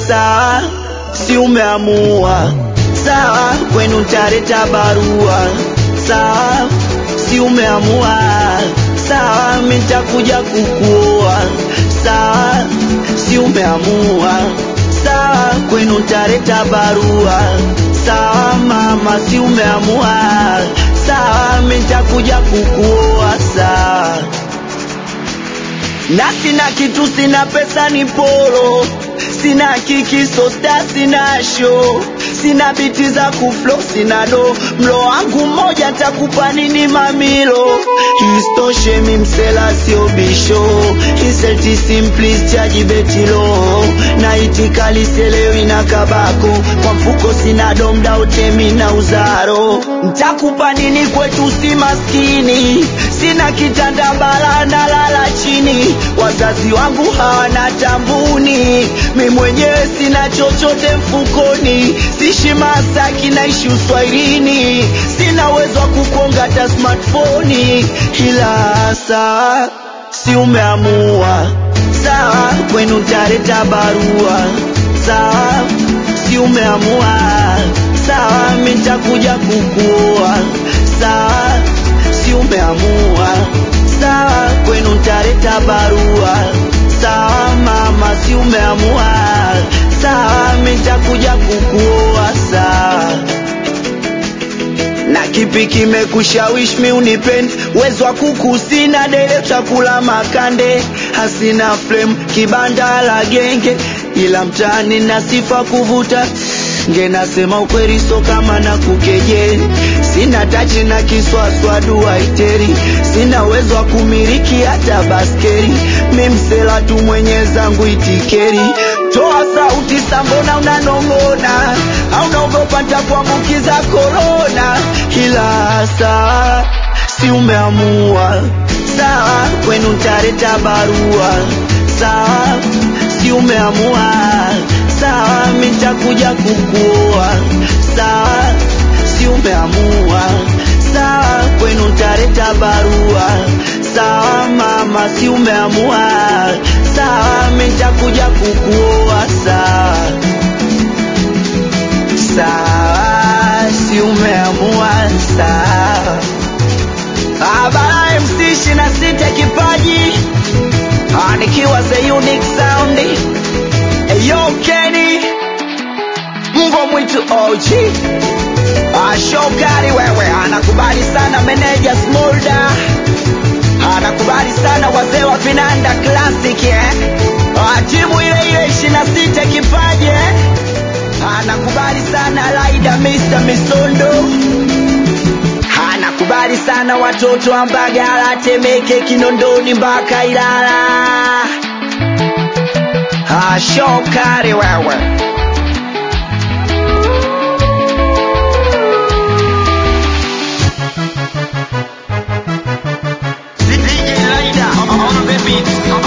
sawa, si umeamua sawa, kwenu ntaleta barua sawa, si umeamua sawa, mi ntakuja kukuoa sawa, si umeamua sawa, kwenu ntaleta barua sawa, mama, si umeamua sawa, mi ntakuja kukuoa sawa na sina kitu, sina pesa, ni polo, sina kiki, so star, sina show, sina biti za kuflo, sina do, mlo wangu mmoja takupa nini mamilo, istoshe mi msela sio bisho, iselti simplis chaji betilo, na itikali selewi na kabako, kwa mfuko sina domda utemi na uzaro, ntakupa nini kwetu si maskini, sina kitanda bala na lala chini, wazazi wangu hawana tambuni, mi mwenyewe sina chochote mfukoni, sishi Masaki naishi uswahilini, sina uwezo wa kukonga hata smartphone, ila saa si umeamua sawa, kwenu ntaleta barua sawa, si umeamua sawa, mi ntakuja kukuoa sawa, si umeamua sawa, kwenu ntaleta barua sawa, mama, si umeamua sawa, mi ntakuja kukuoa sawa na kipi kimekushawishi mi unipende? Uwezo wa kuku sina, dele chakula makande, hasina flame, kibanda la genge, ila mtaani na sifa kuvuta nge, nasema ukweli, so kama na kukeje, sina tachi na kiswaswa dua iteri, sina uwezo wa kumiliki hata baskeri, mi msela tu mwenye zangu itikeri, toa sauti sambona unanong'ona, au naogopa ntakuambukiza korona, ila saa si umeamua sawa, kwenu ntaleta barua sawa, si umeamua sawa, mi ntakuja kukuoa sawa, si umeamua sawa, kwenu ntaleta barua sawa, mama, si umeamua sawa, mi ntakuja kukuoa sawa sawa, si umeamua sawa. Abara MC ishirini na sita kipaji Ah, nikiwa the unique sound Eyo Kenny Mbwa mwitu OG Ah, Shokari wewe anakubali sana meneja Smolda anakubali sana wazee wa vinanda classic eh? Ah, timu ile ile ishirini na sita kipaji eh? anakubali sana Laida Mr. Misondo anakubali sana watoto wa Mbagala, Temeke, Kinondoni mpaka Ilala. Ah, Shokari wewe DJ Laida on the beat.